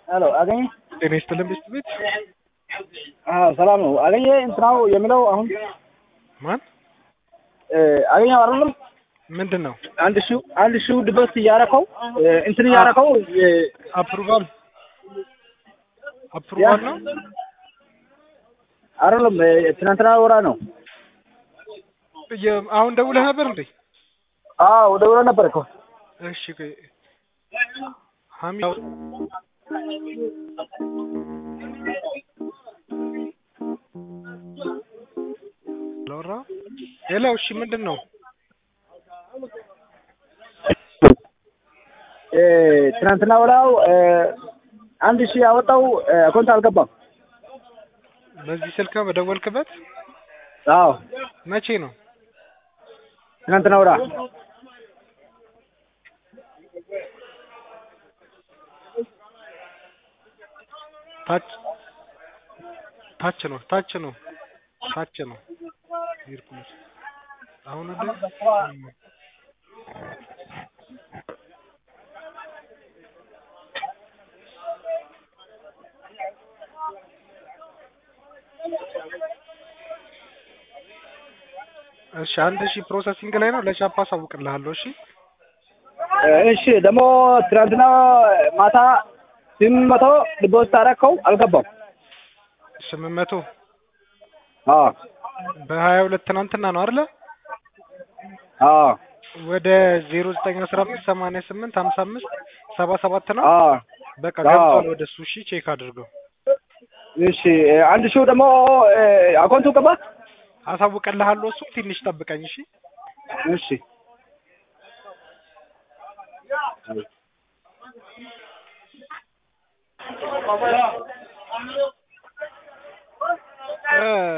ሄሎ አገኘ ጤና ይስጥልን ቤት ቤት አዎ ሰላም ነው አገኘ እንትናው የሚለው አሁን ማን አገኘው አይደለም ምንድን ነው አንድ ሺው አንድ ሺው ድበስ እያረከው እንትን እያረከው አፕሩቫል አፕሩቫል ነው አይደለም ትናንትና ወራ ነው የ- አሁን ደውለህ ነበር እንዴ አዎ ደውሎ ነበር እኮ እሺ ቆይ ሀሚ ላወራ ሌላው እሺ ምንድን ነው ትናንትና ወራው አንድ ሺህ ያወጣው አካውንት አልገባም በዚህ ስልክ ነው በደወልክበት አዎ መቼ ነው ትናንትና ወራ ታች ታች ነው ታች ነው ታች ነው ሄድኩት አሁን ወደ እሺ አንድ ሺህ ፕሮሰሲንግ ላይ ነው ለቻፓ አሳውቅልሃለሁ እሺ እሺ ደግሞ ትናንትና ማታ ስምንት መቶ ዲፖዚት አደረከው አልገባም ስምንት መቶ አዎ በሀያ ሁለት ትናንትና ነው አይደለ አዎ ወደ ዜሮ ዘጠኝ አስራ አምስት ሰማንያ ስምንት ሀምሳ አምስት ሰባ ሰባት ነው አዎ በቃ አዎ። ገብቷል ወደ እሱ እሺ ቼክ አድርገው እሺ አንድ ሺው ደግሞ አካውንቱ ገባ አሳውቅልሃለሁ እሱ ትንሽ ጠብቀኝ እሺ እሺ እ